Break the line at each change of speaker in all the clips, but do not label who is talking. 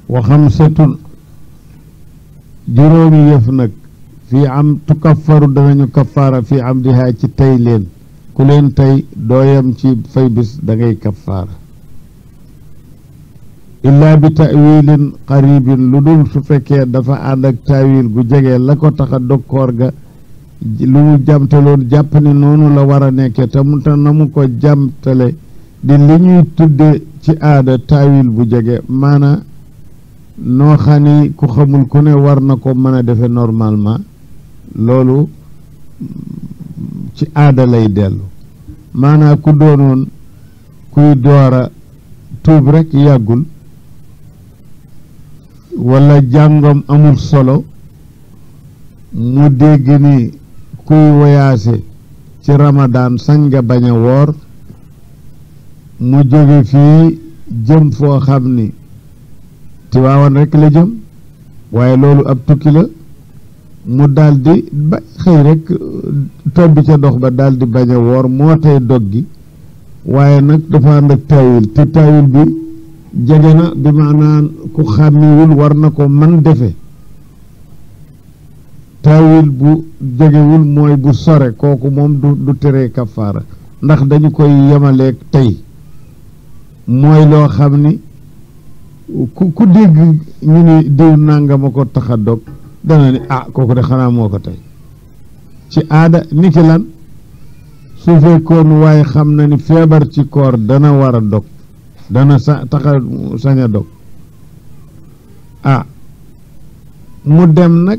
wa xamsatun juróomi yëf nag fii am tukaffaru danañu kaffaara fii am dihaa ci tey leen ku leen tey dooyam ci fay bis da ngay kaffaara illaa bi tawilin qaribin lu dul su fekkee dafa ànd ak tawil gu jege la ko tax a dog koor ga lu mu jamtaloon jàpp ne noonu la war a nekkee te mu te na mu ko jamtale di li ñuy tudde ci aada tawil bu jege maana noo xam ni ku xamul ku ne war na ko mën a defe normalement loolu ci aada lay dellu maanaa ku doonoon kuy doora tuub rek yàggul walla jàngam amul solo mu dégg ni kuy woyaase ci ramadaan sañ nga bañ a woor mu jóge fii jëm foo xam ni Tiwaawan rek la jëm waaye loolu ab tukki la mu daldi ba xëy rek tobbi ca dox ba daldi bañ a woor moo tey dog gi waaye nag dafa ànd ak taawil te taawil bi jege na bi maanaan ku xàmmiwul war na ko man defe taawil bu jegewul mooy bu sore kooku moom du du tere kafaara ndax dañu koy yemaleeg tey mooy loo xam ni ku ku dégg ñu ni diw nangama ko tax a dog dana ni ah kooku de xanaa moo ko tey ci aada ni ki lan su fekkoon waaye xam na ni feebar ci koor dana war a dog dana sa taxa sañ a dog ah mu dem nag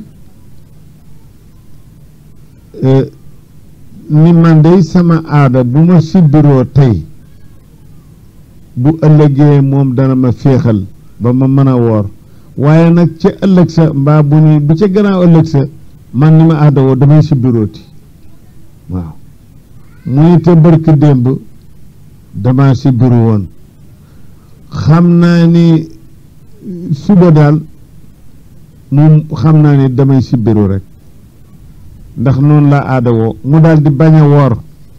ni man dey sama aada bu ma sibbiroo tey bu ëllëgee moom dana ma féexal ba ma mën a woor waaye nag ca ëllëg sa mbaa bu ni bu ca gannaaw ëllëg sa man ni ma aada woo damay sibbirooti waaw mu ni te bërk démb dama sibbiru woon xam naa ni suba daal moom xam naa ni damay sibbiru rek ndax noonu la aada woo mu daal di bañ a woor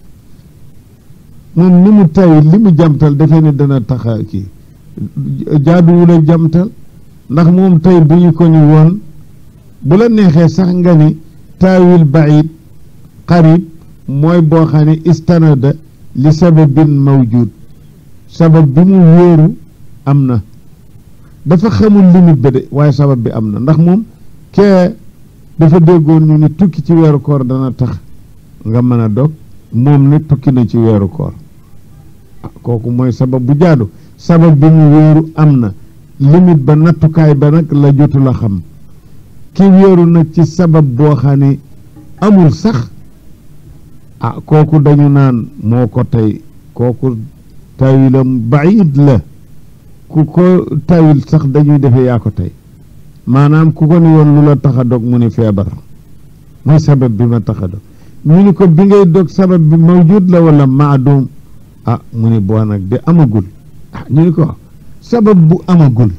moom ni mu tay li mu jamtal defee ni dana taxa kii jaaduwul a jamtal ndax moom tey bu ñu ko ni woon bu la neexee sax nga ni taawil baid qarib mooy boo xam ne istanada li sababin mawjud sabab bi mu wóoru am na dafa xamul limite ba de waaye sabab bi am na ndax moom kee dafa déggoon ñu ni tukki ci weeru koor dana tax nga mën a dog moom ne tukki na ci weeru koor kooku mooy sabab bu jaadu sabab bi mu wóoru am na limite ba nattukaay ba nag la jotu la xam ki wéeru nag ci sabab boo xam ne amul sax ah kooku dañu naan moo ko tey kooku tawilam baid la ku ko tawil sax dañuy defe yaa ko tey maanaam ku ko ni woon lu la tax a dog mu ni feebar mooy sabab bi ma tax a dog ñu ni ko bi ngay dog sabab bi mawjud la wala maadum ah mu ni boo nag de amagul ah ñu ni ko sabab bu amagul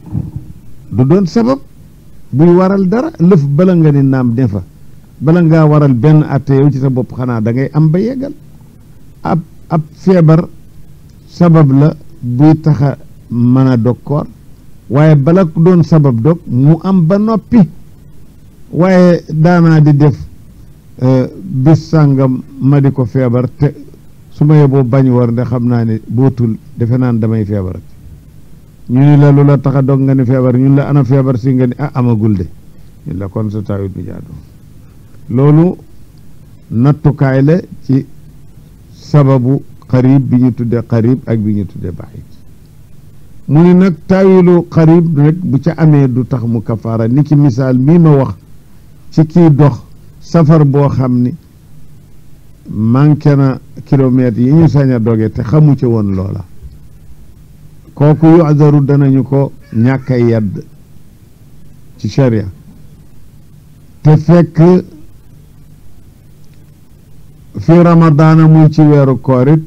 du doon sabab buy waral dara lëf bala nga ni naam ne fa bala ngaa waral benn atte yow ci sa bopp xanaa da ngay am ba yeggal ab ab feebar sabab la buy taxa mën a dog koor waaye bala doon sabab dog mu am ba noppi waaye daanaa di def bis sàngam ma di ko feebar te su ma yeboo bañ war nde xam naa ne bootul defe naan damay feebar ñu ni la lu la tax a dog nga ni feebar ñun la ana feebar si nga ni ah amagul de ñun la kon sa tawit bi jaadu loolu nattukaay la ci sababu xarib bi ñu tudde xarib ak bi ñu tudde baid mu ni nag taawilu xarib rek bu ca amee du tax mu kafaara ni ki misaal mii ma wax ci kii dox safar boo xam ni manqué na kilomètres yi ñu sañ a doge te xamu ci woon loola kooku yudaru danañu ko ñàkk a yedd ci sharia te fekk fi ramadaana muy ci weeru koorit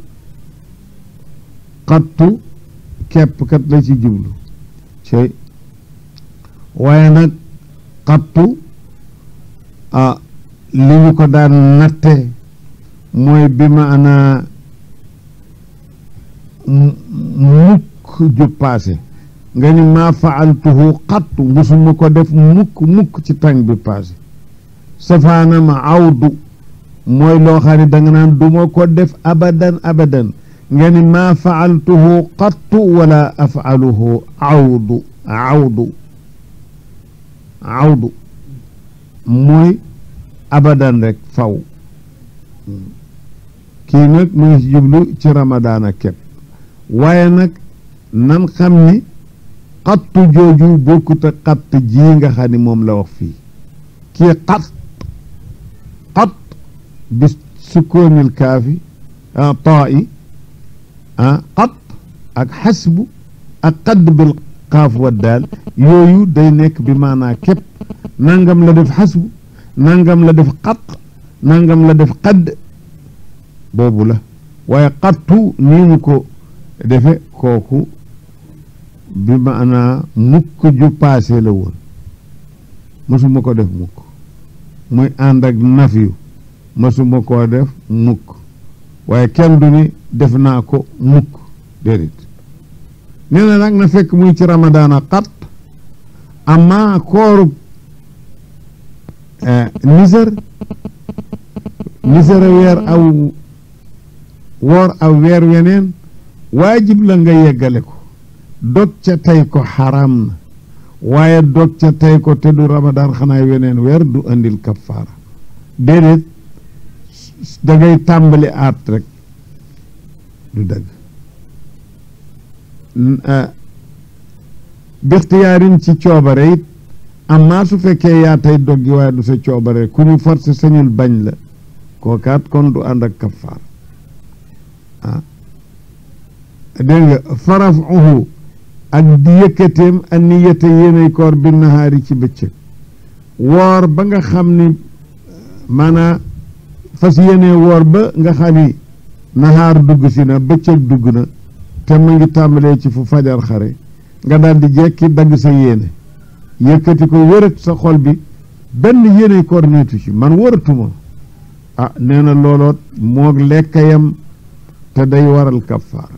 xattu kepp kat la ci jublu ci waaye nag xattu ah li ñu ko daan natte mooy bi maanaa mukk ju paase nga ni maa faaltuhu xattu musuma ko def mukk mukk ci tàng bi passé safaanam awdu mooy loo xam ne da nga naan du ma ko def abadan abadan nga ni maa faaltuhu xattu wala afaluhu awdu awdu awdu mooy abadan rek faw kii nag mu ngi ci jublu ci ramadaana képp waaye nag nan xam ni xattu jooju bokkut ak xatt ji nga xam ni moom la wax fii kii xat xat bi sukkoonil kaafi taa i ah xat ak xasbu ak xadd bil kaaf wa daal yooyu day nekk bi maanaa képp nangam la def xasbu nangam la def xat nangam la def xadd boobu la waaye xattu nii mu ko defe kooku bi maanaa mukk ju paase la woon mësuma ko def mukk muy ànd ak nafiyu mësuma koo def mukk waaye kenn du ni def naa ko mukk déedéet nee na nag na fekk muy ci ramadaana xat amma kooru nisër nisër a weer aw woor aw weer weneen waajib la nga yeggale ko dog ca tey ko xaram na waaye dog ca tey ko te du ramadaan xanaa weneen weer du andil kafaara déedéet da ngay tàmbali aat rek du dëgg bixtiyaarin ci coobare it amma su fekkee yaa tey doggi waaye du sa coobare ku ñu forcé sañul bañ la kookaat kon du ànd ak kafaara ah dégg nga farafuhu ak di yëkkateem ak niyata yéenay koor bi nahaari ci bëccëg woor ba nga xam ni maanaa fas yéene woor ba nga xam ni nahaar dugg si na bëccëg dugg na te mu ngi tàmbalee ci fu fajar xare nga daal di jekki dagg sa yéene yëkkati ko wërët sa xol bi benn yéenay koor niitu ci man wëratuma ah nee na looloot moog lekkayam te day waral kafaara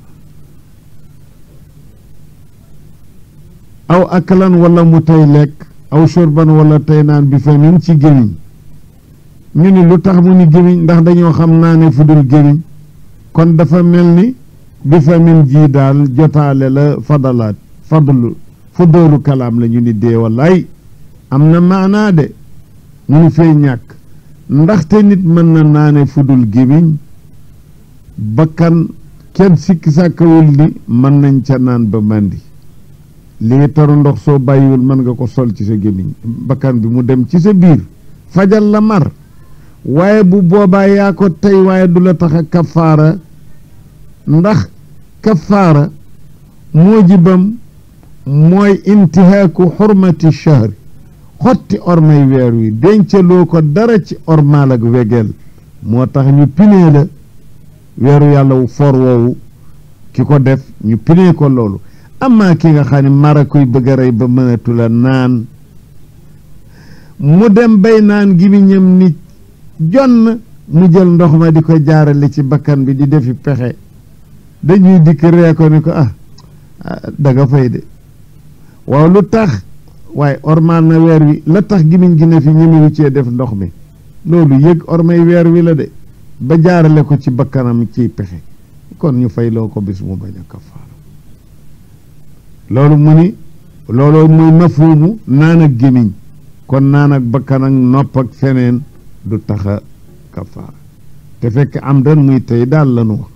aw akalan wala mu tey lekk aw shurban wala tey naan bi famin ci gémiñ ñu ni lu tax mu ni gémiñ ndax dañoo xam naa ne fu dul gémiñ kon dafa mel ni bi famin ji daal jotaale la fadalaat fadlu fudoolu kalaam la ñu ni dee wallaay am na maanaa de mu ni fay ñàkk ndaxte nit mën na naane fu dul gémiñ bakkan kenn sikki sàkkawul ni mën nañ ca naan ba màndi lii taru ndox soo bàyyiwul mën nga ko sol ci sa gémmiñ bakkan bi mu dem ci sa biir fajal la mar waaye bu boobaa yaa ko tey waaye du la tax a kafaara ndax kafaara muujibam mooy intihaaku xurmati shahri xotti ormay weer wi dencaloo ko dara ci ormaal ak wegeel moo tax ñu pinee la weeru yàlla wu for woowu ki ko def ñu pinee ko loolu amaa ki nga xam ne mara koy bëgg a rey ba mënatu la naan mu dem bay naan gimiñam ni jonn mu jël ndox ma di ko jaarale ci bakkan bi di defi pexe dañuy dikk ree ko ni ko ah da nga fay de waaw lu tax waaye ormaal na weer wi la tax gimiñ gi ne fi ñemewu cee def ndox mi loolu yëg ormay weer wi la de ba jaarale ko ci bakkanam ciy pexe kon ñu fay loo ko bis mu bañ a kafaara loolu mu ni looloo muy mafhuumu naan ak gémiñ kon naan ak bakkan ak nopp ak feneen du taxa kafaara te fekk am dan muy tey daal la nu wax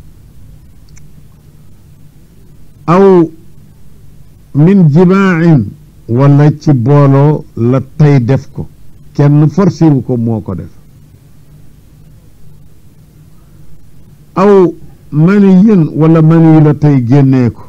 aw min jimaacin wala ci booloo la tey def ko kenn forcé wu ko moo ko def aw mani yin wala mani yu la tey génnee ko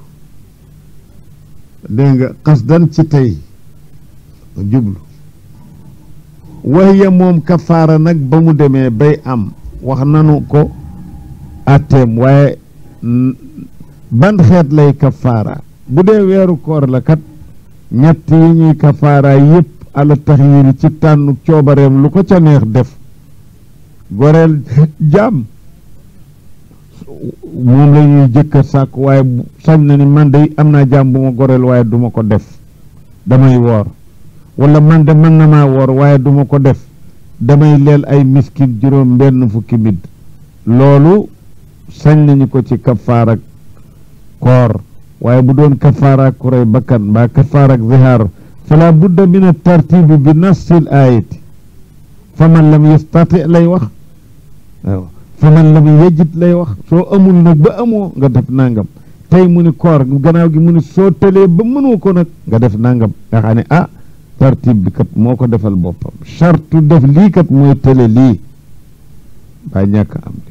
dégg nga xasdan ci tey jublu waxiya moom kafaara nag ba mu demee bay am wax nanu ko atteem waaye ban xeet lay kafaara bu dee weeru koor la kat ñett yi ñuy kafaara yépp ala taxyiri ci tànn coobareem lu ko ca neex def goreel jaam moom la ñuy jëkka sàkk waaye sañ na ni man de am naa jaam bu ma goreel waaye duma ko def damay woor wala man de mën na maa woor waaye duma ko def damay leel ay miskin juróom benn fukki mid loolu sañ nañu ko ci kafaar ak koor waaye bu doon kafaar ak kuray bakkan mbaa kafaar ak zihaar fala budda min at-tartibi bi nassil ayati fa man lam yastati lay wax waaw fa man lam yajid lay wax soo amul nag ba amoo nga def nangam tey mu ni koor gannaaw gi mu ni soo tëlee ba mënoo ko nag nga def nangam nga xam ne ah tartib bi kat moo ko defal boppam chartu def lii kat mooy tële lii ba ñàkk am li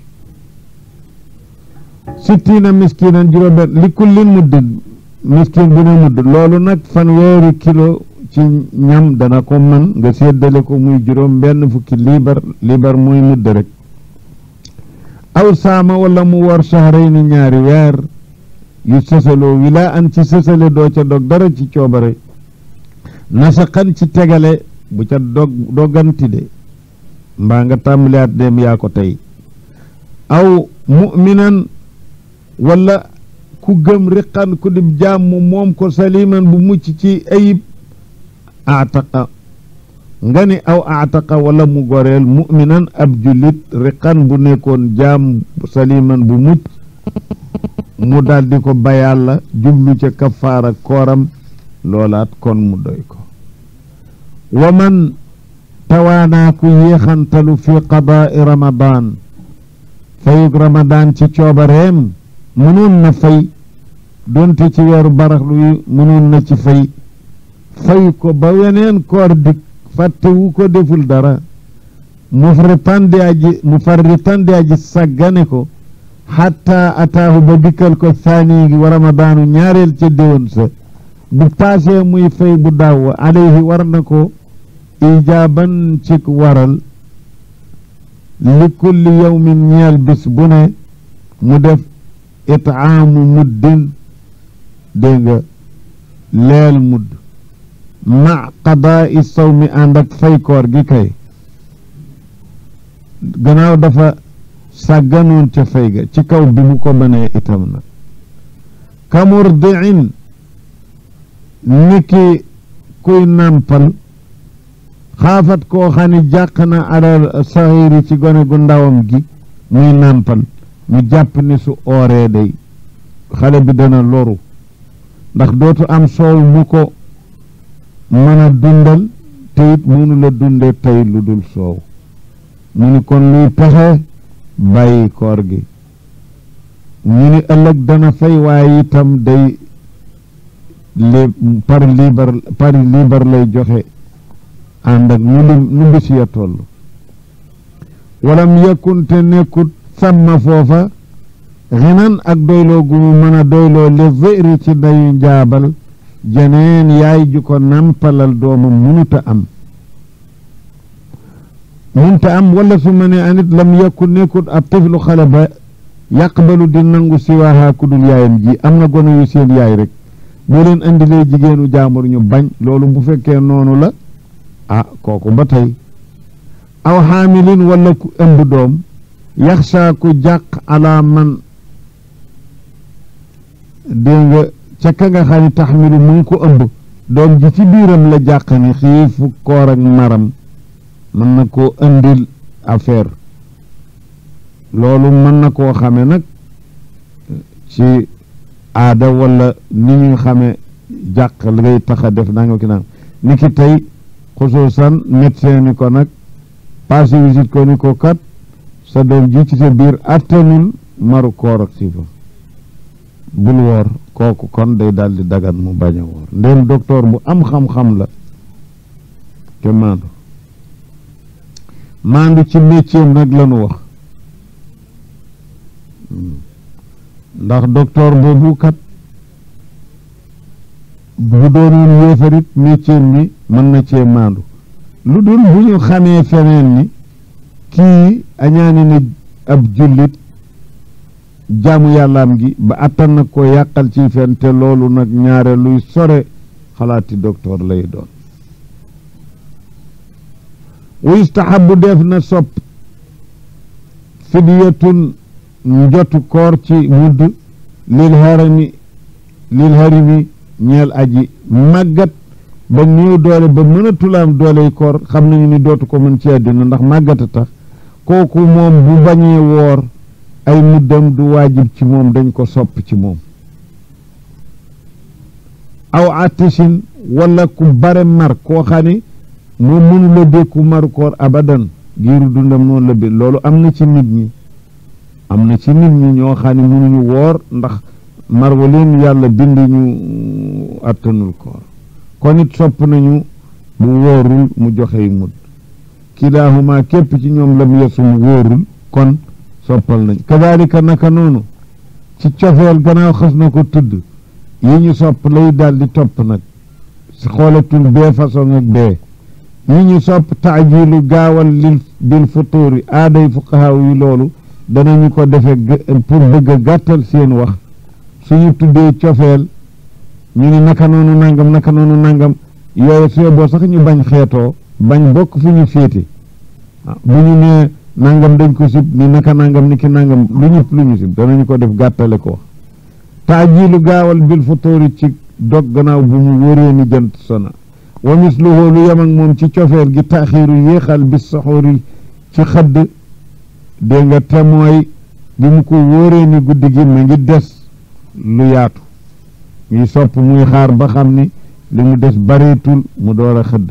sittina miskinan juróom-benn li kullin muddin miskin bu ne mudd loolu nag fanweeri kilo ci ñam dana ko man nga séddale ko muy juróom benn fukki liibar liibar muy mudd rek aw saama wala mu war shahrayni ñaari weer yu sësaloo wilaa an ci sësale doo ca dog dara ci coobare nasaqan ci tegale bu ca dog doganti de mbaa nga tàmbaliyaat dem yaa ko tey aw mu'minan wala ku gëm riqan ku dib jàmm moom ko saliman bu mucc ci ayib ataqa nga ni aw ataqa wala mu goreel mu'minan ab jullit riqan bu nekkoon jaam saliman bu mucc mu daldi ko bayal la jublu ca kafaara kooram loolaat kon mu doy ko wa man tawaanaa ku yéexantalu fi qadaai ramadan fayug ramadan ci coobareem mënoon na fay doonte ci weeru baraxlu yi mënoon na ci fay fay ko ba weneen koor dik fàttewu ko deful dara mu farritan aji mu farritan di aji sàggane ko xatta ataahu ba dikkal ko saani gi wa ramadaanu ñaareel ca déwén sa bu paasee muy fay bu daaw alayhi war na ko ijaaban ci waral li kulli yawmin ñeel bis bu ne mu def itaamu muddin dégg nga leel mudd ma qadaa sawmi ànd ak fay koor gi kay gannaaw dafa sàgganoon ca fay ga ci kaw bi mu ko mënee itam nag kamurdiin niki kuy nàmpal xaafat koo xam ne jàq na alal saxiiri ci gone gu ndawam gi muy nàmpal mu jàpp ni su ooree day xale bi dana loru ndax dootu am soow mu ko mën a dundal te it mënu la dunde tey lu dul soow mu ni kon luy pexe bàyyi koor gi ñu ni ëllëg dana fay waaye itam day li par liibar par liibar lay joxe ànd ak nu lim nu bis ya toll walam yakun te nekkut sàmma foofa xinan ak doyloo gu mu mën a doyloo li zëri ci dayu njaabal jeneen yaay ju ko nampalal doomam munuta am munta am wala su ma ne anit lam yakun nekkut ab tiflu xale ba yàqbalu di nangu siwaaha ku dul yaayam ji am na gone yu seen yaay rek boo leen andilee jigéenu jaambur ñu bañ loolu bu fekkee noonu la ah kooku ba tey aw xaamilin wala ku ëmb doom yaxsha ku jàq ala man dégg nga ca ka nga xam ne taxmilu mu ngi ko ëmb doom ji ci biiram la jàq ni xiifu koor ak maram mën na koo indil affaire loolu mën na koo xame nag ci aada wala ni ñuy xame jàq li ngay tax a def nanga ki naan ni ki tey xusuusan médecin ni ko nag passé visite ko ni ko kat sa doom ji ci sa biir attanul maru koor ak sifa bul woor kooku kon day daldi dagan mu bañ a woor ndéem docteur bu am xam-xam la te maandu maandu ci métier nag lañu wax ndax docteur boobu kat bu doonoon yéefarit métier mi mën na cee maandu lu dul bu ñu xamee feneen ni kii añaani na ab jullit jaamu yàllaam gi ba attan na ko yàqal ci fen te loolu nag ñaare luy sore xalaati docteur lay doon wa yustahabu def na sopp fidyatun njotu koor ci mudd lil harami lil harimi ñeel aji màggat ba néew doole ba mën a tulaam dooley koor xam nañu ni dootu ko mën ci àddina ndax màggat a tax kooku moom bu bañee woor ay muddam du waajib ci moom dañ ko sopp ci moom aw atishin wala ku bare mar koo xam ne moom mënu la dékku maru koor abadan giiru dundam noonu la bi loolu am na ci nit ñi am na ci nit ñi ñoo xam ne mënuñu woor ndax mar wa leen yàlla bind ñu attanul koor kon it sopp nañu bu wóorul mu joxey mudd kilaahuma képp ci ñoom lam yesum wóorul kon soppal nañ kadalika naka noonu ci cofeel gannaaw xas na ko tudd yi ñu sopp lay daal di topp nag si xoolatul bee façon ak bee yi ñu sopp taajilu gaawal lil bil futuuri aaday fuqahaaw yi loolu danañu ko defe pour bëgg a gàttal seen wax suñu tuddee cofeel ñu ne naka noonu nangam naka noonu nangam yooyu soo boo sax ñu bañ xeetoo bañ bokk fu ñu féete bu ñu nee nangam dañ ko sib ni naka nangam ni ki nangam lu ñëpp lu ñu sib danañu ko def gàttale ko wax taajilu gaawal bil futuuri ci dog gannaaw bu mu wóoree ni jant sona wa misluhu lu yem ak moom ci cofeel gi taaxiiru yéexal bis saxoori ci xëdd dégg nga te mooy bi mu ko wóoree ni guddi gi ma ngi des lu yaatu ñuy sopp muy xaar ba xam ni li mu des bareetul mu door a xëdd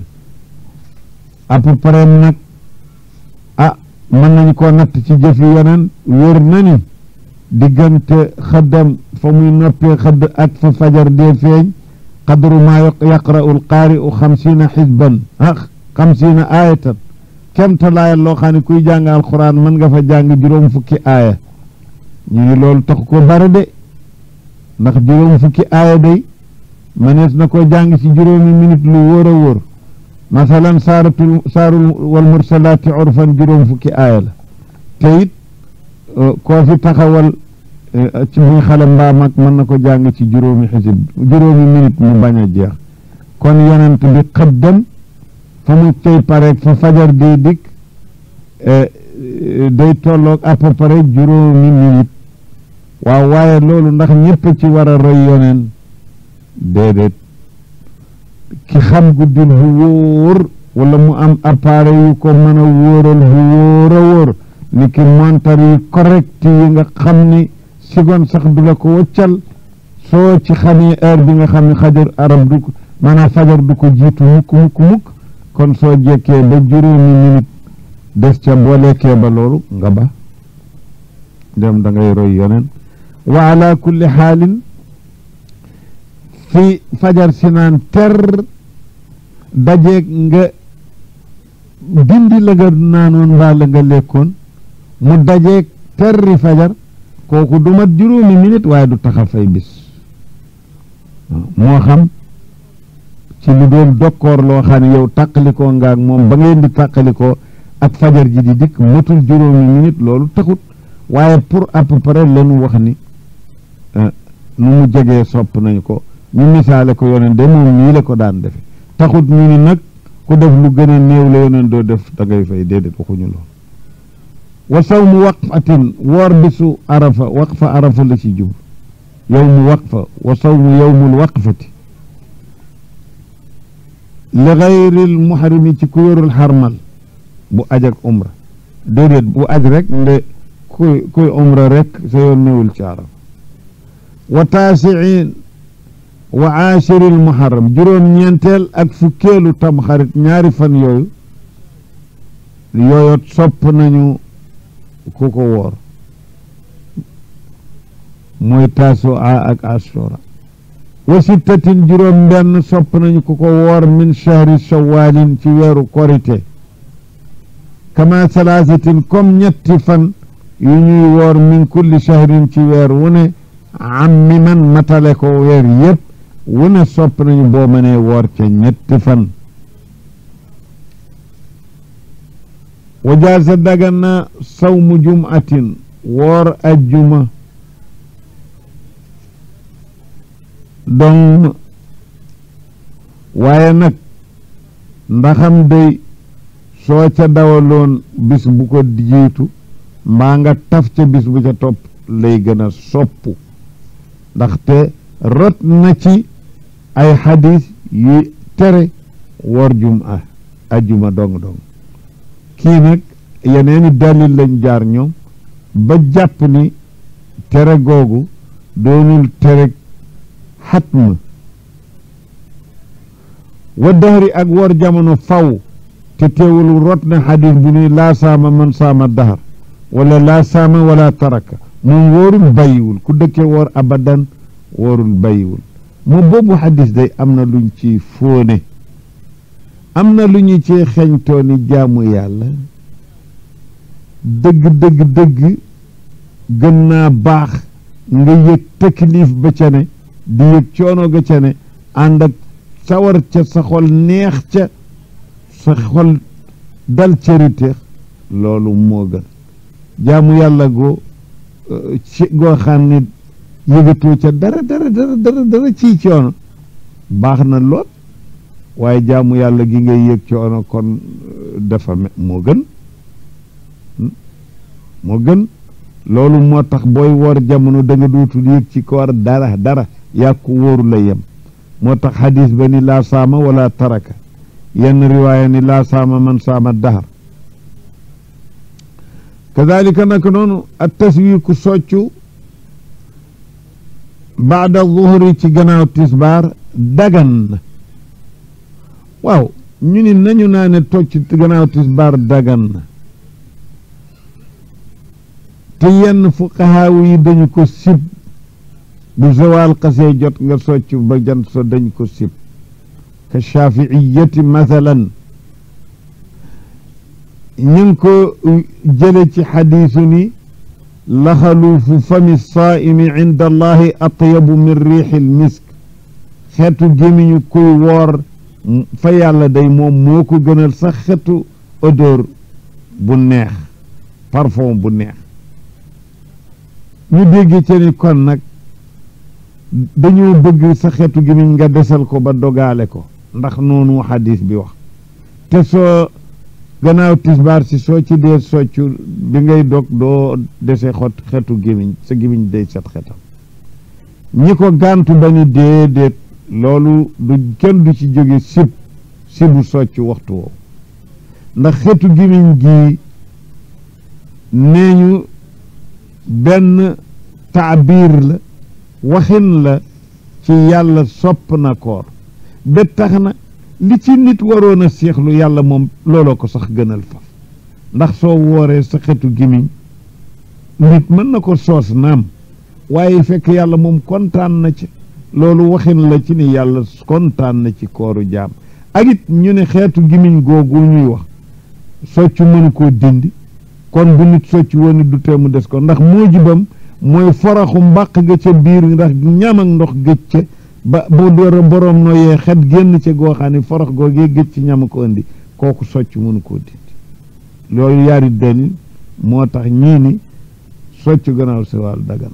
à peu près nag ah mën nañu ko natt ci jëfi yeneen wóor na ni diggante xëddam fa muy noppee xëdd ak fa fajar dee feeñ qadru maa yaqra'u alqaari'u xamsiina xisban ah xamsiina aayatan kemta laayal loo xam ne kuy jàng alquran mën nga fa jàng juróom fukki aaya ñu ni loolu tax ko bari de ndax juróom fukki aaya day mënees na ko jàng ci juróomi minute lu wóor a wóor masalan saaratul saarul wal mursalaati urfan juróom fukki aaya la te it koo fi taxawal ci muy xale mbaa mag mën na ko jàng ci juróomi xisib juróomi minute mu bañ a jeex kon yonent bi xëddam fa mu cay pareeg fa fajar di dikk day tolloog à peu près juróomi minute waaw waaye loolu ndax ñëpp ci war a roy yoneen déedéet ki xam guddil bu wóor wala mu am appareil yu ko mën a wóoral bu wóor a wóor ni ki montar yi correct yi nga xam ni seconde sax du la ko wëccal soo ci xamee heure bi nga xam ne xajar arab du ko maanaam fajar du ko jiitu mukk mukk mukk kon soo jekkee ba juróomi minute des ca boo lekkee ba loolu nga ba dem da ngay roy yoneen wa ala kulli xaalin fi fajar si naan ter dajeeg nga dindi la nga naanoon mbaa la nga lekkoon mu dajeeg terri fajar kooku du mat juróomi minute waaye du taxa fay bis moo xam ci lu doon dokkoor loo xam ne yow tàqalikoo nga ak moom ba ngeen di tàqalikoo ak fajar ji di dikk matul juróomi minute loolu taxut waaye pour à peu près lanu wax ni nu mu jegee sopp nañu ko ñu misaale ko yoneen de moom nii la ko daan defe taxut ñu ni nag ku def lu gën a néew la yoneen doo def da ngay fay déedéet waxuñu loolu wa sawmu waqfatin woor bisu arafa waqfa arafa la ci jub yowmu waqfa wa sawmu yowmul waqfati li gayril muhrimi ci ku yorul xarmal bu aj ak umra déedéet bu aj rek nde kuy kuy umra rek sa yoon newul ci arafa wa taasiin wa aashiril muharram juróom-ñeenteel ak fukkeelu tamxarit ñaari fan yooyu yooyot sopp nañu ku ko woor mooy taasu a ak ashura wa sittatin juróom benn sopp nañu ku ko woor min shahri shawalin ci weeru korite kama salaasatin comme ñetti fan yu ñuy woor min kulli shahrin ci weer wu ne ammi man matale ko weer yépp wu ne sopp nañu boo mënee woor ca ñetti fan wa jaasa dagan na sawmu jumatin woor ajjuma donc waaye nag ndaxam day soo ca dawaloon bis bu ko jiitu mbaa nga taf ca bis bu ca topp lay gën a soppu ndaxte rot na ci ay xadis yu tere woor jum a ajjuma dong dong kii nag yeneeni dalil lañ jaar ñoom ba jàpp ni tere googu doonul tere xatma wa dahri ak wor jamono faw te teewul rot na xadis bu ni laa saama man saama dahar wala laa saama wala taraka moom wóorul bàyyiwul ku dëkke woor abadan wóorul bàyyiwul mu boobu xadis day am na luñ ci fóone am na lu ñu ci xeñtoo ni jaamu yàlla dëgg dëgg dëgg gën naa baax nga yëg taklif ba ca ne di yëg coono ga ca ne ànd ak sawar ca sa xol neex ca sa xol dal cëriteex loolu moo gën jaamu yàlla goo ci goo xam ne yëgatoo ca dara dara dara dara dara ciy coono baax na lool waaye jaamu yàlla gi ngay yëg coono kon dafa moo gën moo gën loolu moo tax booy woor jamono da nga dootul yëg ci koor dara dara yàqu wóoru la yem moo tax xadis ba ni laa saama wala taraka yenn riwaaya ni laa saama man saama dahar kadalika naka noonu at taswiiku soccu baada zuhri ci gannaaw tisbaar dagan na waaw ñu ni nañu naa ne tocc gannaaw tisbaar dagan na te yenn fuqahaawu yi dañu ko sib bu zawaal xasee jot nga socc ba jant so dañ ko sib ka shafiiyati mathalan ñu ngi ko jële ci xadiisu ni laxaluufu fami saaimi inda allahi atyabu min riixi lmisk xeetu gémiñu kuy woor fa yàlla day moom moo ko gënal sax xeetu odeur bu neex parfum bu neex ñu dégg ci ni kon nag dañoo bëgg sa xeetu gémiñ nga desal ko ba dogaale ko ndax noonu xadis bi wax te soo gannaaw tisbaar si soo ci dee soccu bi ngay dog doo dese xot xeetu gémiñ sa gémiñ day set xetam ñi ko gàntu ba ni déedéet loolu du kenn du ci jóge sib sibu socc waxtu woowu ndax xeetu gémiñ gi nee ñu benn taabiir la waxin la ci yàlla sopp na koor ba tax na li ci nit waroon a seexlu yàlla moom looloo ko sax gënal fa ndax soo wooree sa xetu gimiñ nit mën na ko soos naam waaye fekk yàlla moom kontaan na ci loolu waxin la ci ni yàlla kontaan na ci kooru jaam ak it ñu ne xeetu gimiñ googu ñuy wax socc mënu koo dindi kon bu nit socc woon du tee mu des ko ndax moo jibam mooy foraxu mbàq ga ca biir ndax ñam ak ndox gëj ca ba bu door boroom nooyee xet génn ca goo xam ne forox googee gëj ci ñam ko indi kooku socc mënu koo dindi loolu yaari dalil moo tax ñii ni socc gannaaw si wàll dagan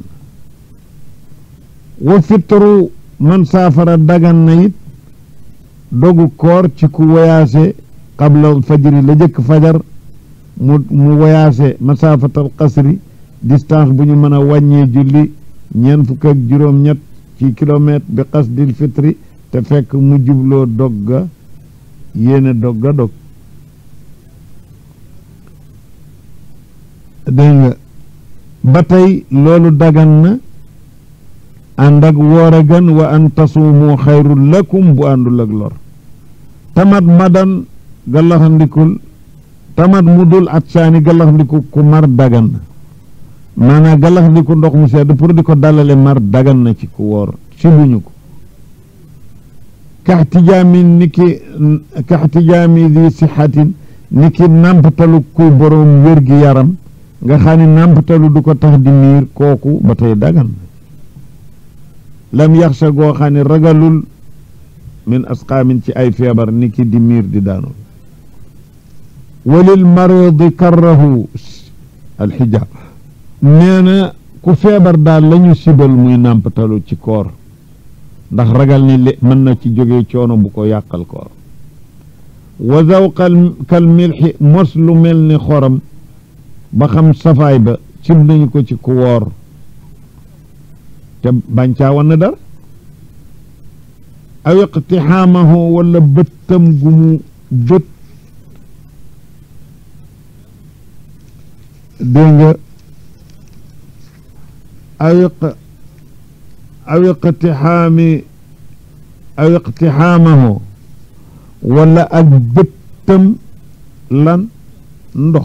na wa fitru man saafara dagan na it dogu koor ci ku woyaase qabla fajri la jëkk fajar mu mu woyaase masaafatal qasri distance bu ñu mën a wàññee julli ñeent fukk ak juróom-ñett ci kilomètre bi qasdil fitri te fekk mu jubloo dogga yéene dogga dog dégg nga ba tey loolu dagan na ànd ak woor a gën wa an tasuumu xayrul lakum bu àndul ak lor tamat madan gallaxandikul tamat mu dul at saani gallaxandiku ku mar dagan na maanaam gallaxandiku ndox mu sedd pour di ko dalale mar dagan na ci ku woor si buñu ko kaxtijaami niki kaxtijaami di sixatin niki nàmpatalu kuy boroom wér gi yaram nga xam ne nàmpatalu du ko tax di miir kooku ba tey dagan na lam yaxsa goo xam ne ragalul min asqaamin ci ay feebar niki di miir di daanul walil maridi karrahu alxijaab nee na ku feebar daal la ñu sibal muy nàmpatalu ci koor ndax ragal ni li mën na ci jóge coono bu ko yàqal koor wa zawqal kal milxi mos lu mel ni xorom ba xam safaay ba sib nañu ko ci ku woor te bañ caa wan na dara aw iqtixaamahu wala bëttam gu mu bët dégg nga aw iq aw iqtixaami aw iqtixaamahu wala ak bëttam lan ndox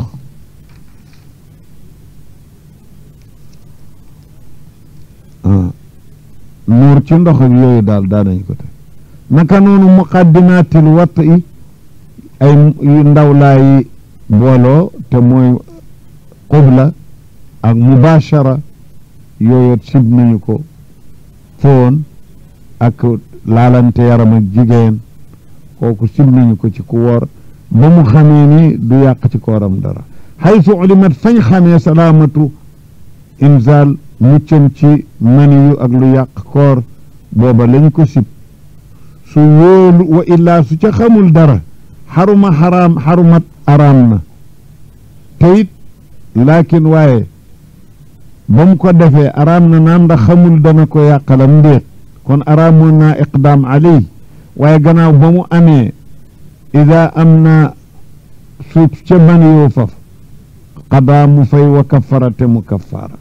nuur ci ndox ak yooyu daal daanañ ko te naka noonu muqaddimaatil watt i ay ndaw laayi booloo te mooy qubla ak mubashara yooyu sib nañu ko foon ak laalante yaram ak jigéen kooku sib nañu ko ci ku woor ba mu xamee ni du yàq ci kooram dara xaysu ulimat fañ xamee salaamatu inzal muccam ci maniyu ak lu yàq koor booba lañ ko sib su wóolu wa illaa su ca xamul dara xaruma xaraam xarumat araam na te it laakin waaye ba mu ko defee araam na naam ndax xamul dana ko yàqalam ndéet kon araamoon naa iqdaam aley waaye gannaaw ba mu amee ida am na su ca maniyoo faf qadaa mu fay wa kaffara te mu kaffara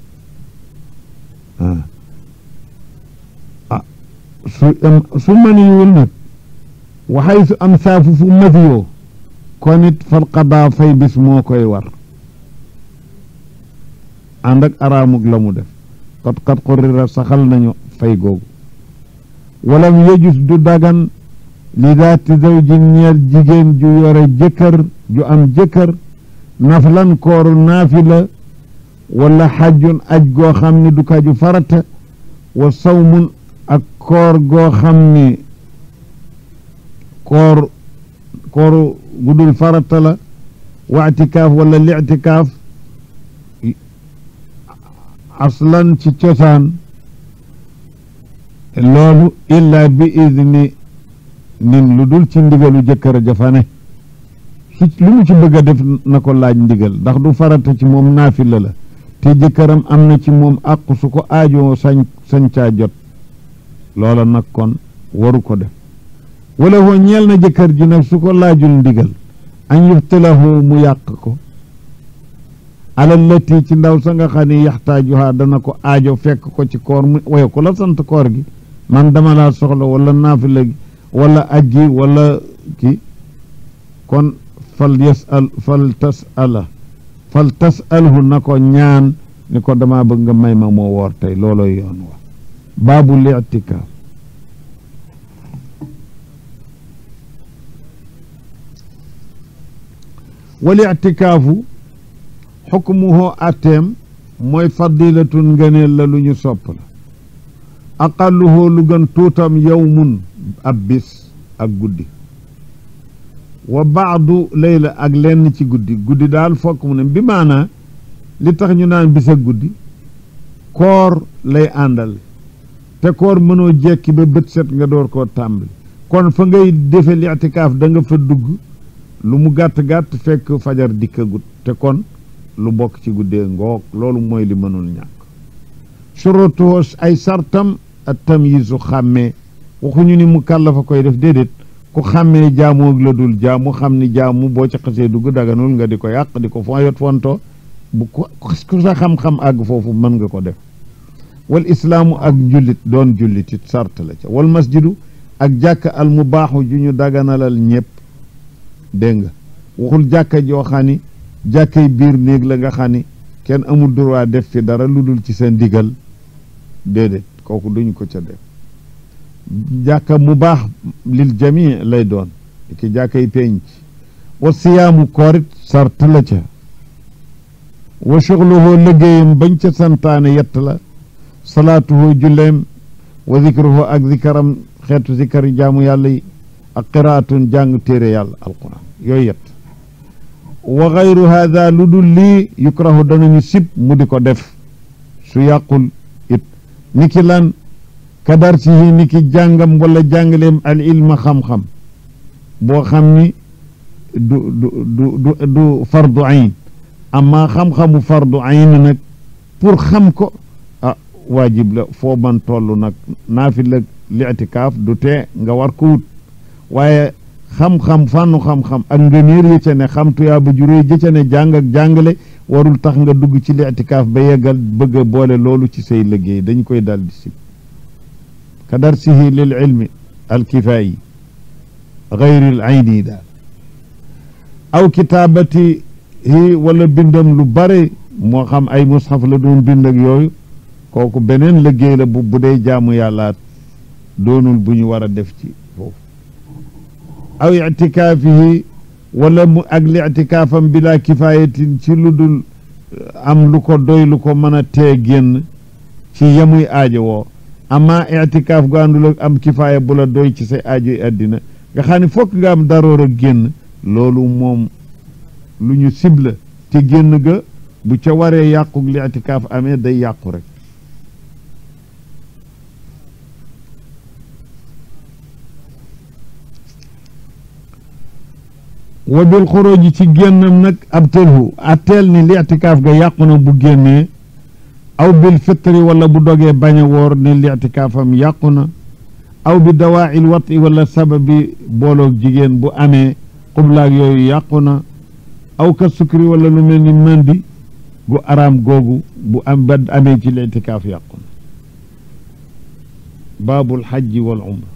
ah su su maniyul nag waxay su am saafu fu matiyoo kon it fal qadaa fay bis moo koy war ànd ak araamug la mu def qad qad qurrira saxal nañu fay googu walam yejus du dagan li daati zawjin ñeel jigéen ju yore jëkkër ju am jëkkër naflan kooru naafila wala xajjun aj goo xam ni du kaju farata wa sawmun ak koor goo xam ni koor kooru gudul farata la wa itikaaf wala li'tikaaf aslan ci cosaan loolu illa bi idni nin lu dul ci ndigalu jëkkër jafane su lu mu ci bëgg a def na ko laaj ndigal ndax du farata ci moom naafila la te jëkkëram am na ci moom àqu su ko aajoo sañ sañ caa jot loola nag kon waru ko def wala hoo ñeel na jëkkër ji nag su ko laajul ndigal an yuftilahu mu yàq ko alal lati ci ndaw sa nga xam ne yaxtaajuha dana ko aajo fekk ko ci koor mu waye ko la sant koor gi man dama laa soxla wala naafila gi wala ajji wala ki kon fal yasal fal tasala fal tasalhu na ko ñaan ni ko dama bëgg nga may ma moo woor tey looloy yoon wa baabu li'tikaaf wal i'tikaafu xukmuhu atteem mooy fadilatun ngëneel la lu ñu sopp la aqalluhu lu gën tuutam yawmun ab bis ak guddi wa baadu layla ak lenn ci guddi guddi daal fokk mu ne bi maanaa li tax ñu naan bis ak guddi koor lay àndal te koor mënoo jekki ba bët set nga door koo tàmbali kon fa ngay defe li'tikaaf da nga fa dugg lu mu gàtt-gàtt fekk fajar dikkagut te kon lu bokk ci guddee ngoog loolu mooy li mënul ñàkk surutuhu ay sartam at tamyizu xàmmee waxuñu ni mu kàllafa koy def déedéet ku xàmmee jaamoog la dul jaamu xam ni jaamu boo ci xasee dugg daganul nga di ko yàq di ko foyot fonto bu ko ku sa xam-xam àgg foofu mën nga ko def wal islaamu ak jullit doon jullit it sart la ca wal masjidu ak jàkka al mubaaxu ju ñu daganalal ñëpp dégg nga waxul jàkka joo xam ni jàkkay biir néeg la nga xam ni kenn amul droit def fi dara lu dul ci sa ndigal déedéet kooku duñ ko ca def jàkka mu baax lil jami lay doon ki jàkkay penc wa siyaamu koorit sart la ca wa shughluhu liggéeyam bañ ca santaane yett la salaatuhu julleem wa zikruhu ak zikaram xeetu zikari jaamu yàlla yi ak qiraatun jàng téere yàlla alquran yooyu yett wa gayru hada lu dul lii yukrahu danañu sib mu di ko def su yàqul it ni ki lan ka darsihi ni ki jàngam wala jàngaleem al ilma xam-xam boo xam ni du du du du fardu ayn amma xam-xamu fardu ayn nag pour xam ko ah waajib la foo man toll nag naafila li'tikaaf du tee nga war ko wut waaye xam-xam fànnu xam-xam ak ngëneer yi ca ne xam tuyaa ba juróoy ji ca ne jàng ak jàngale warul tax nga dugg ci li'tikaaf ba yeggal bëgg a boole loolu ci say liggéey dañ koy dal di sib ka darsihi lil ilmi alkifaayi gayril ayni daal aw kitaabati hi wala bindam lu bare moo xam ay mushaf la doon bind ak yooyu kooku beneen liggéey la bu bu dee jaamu yàlla doonul bu ñu war a def ci foofu aw itikaafihi wala mu ak li itikaafam bila kifaayatin ci lu dul am lu ko doy lu ko mën a tee génn ci yemuy aajo woo amma itikaaf gu àndul ak am kifaaya bu la doy ci say aajoy àddina nga xam ne fokk nga am daroor ak génn loolu moom lu ñu cible te génn ga bu ca waree yàqu li itikaaf amee day yàqu rek wa bil xuruji ci génnam nag ab telhu atteel ni li itikaaf ga yàqu na bu génnee aw bil fitri wala bu dogee bañ a woor ni li itikaafam yàqu na aw bi dawaa'il wati wala sababi booloog jigéen bu amee xublaag yooyu yàqu na aw ka sukri wala lu mel ni mandi gu araam googu bu am ba amee ci li itikaaf yàqu na baabul xajji wal umra